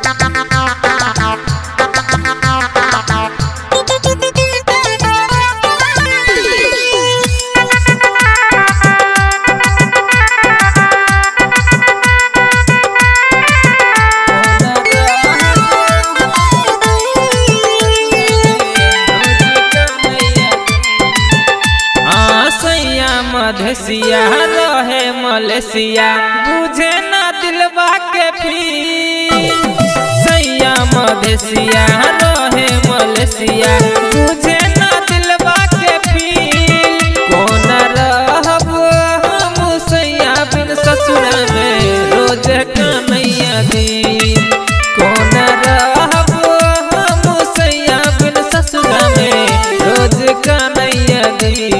आसैया मधेसिया रहे मलेसिया बुझे ना दिलवा के पी सैया मधेसिया रहे मलेसिया बुझे ना दिलवा के पी कौन रहब हम सैया बिन ससुरा में रोज कन्हैया दी कौन रहब हम सैया बिन ससुरा में रोज कन्हैया दी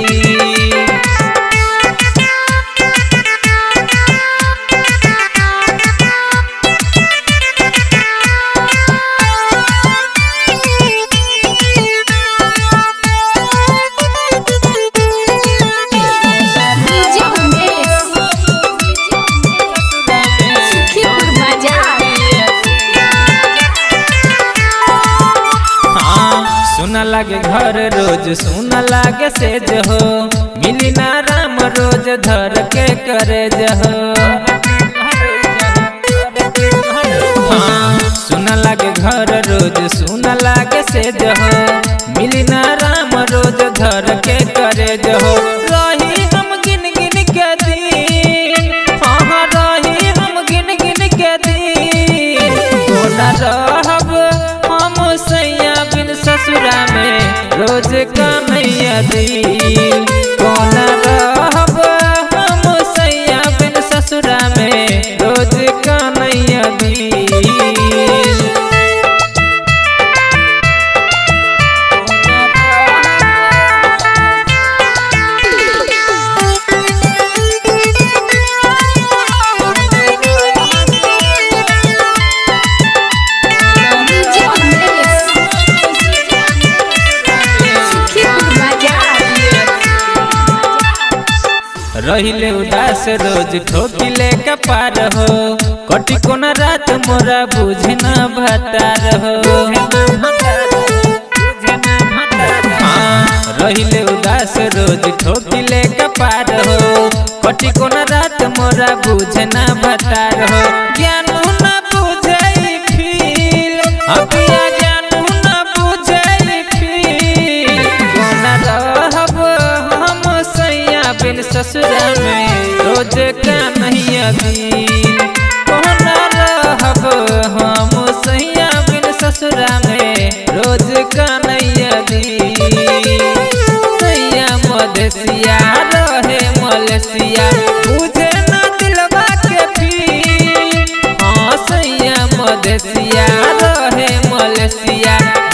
डीजे उमेश सुखीपुर बाजार हाँ सुन लागे घर रोज सुन लागे सेज हो मिली ना राम रोज धर के करे जहो हाँ सुन लागे घर रोज सुन लागे सेज हो मिली ना राम रोज धर के करे जहो रही हम गिन गिन के दिन हाँ हाँ रही हम गिन गिन के दिन कोना रहब हम सैया बिन ससुरा में रोज कन्हैया दिल कोना रहब हम सैया बिन ससुरा में रोज कन्हैया दिल डीजे उमेश सुखीपुर बाजार रहिले उदास रोज ठोकिले कपार हो कटी कोन रात मोरा बुझना भतार हो हाँ, रहिले उदास रोज ठोकिले कपार हो कटी कोन रात मोरा बुझना भतार हो ज्ञानू न बुझै फील अपिया ज्ञानू न बुझै फील कोन रहब हम सैया बिन ससुरा में रोज कन्हैया दिल कौन रहब हम सैया बिन ससुरा में रोज कन्हैया दिल सैया मधेसिया रहे मलेसिया बुझे ना दिलवा के पीर हाँ सैया मधेसिया रहे मलेसिया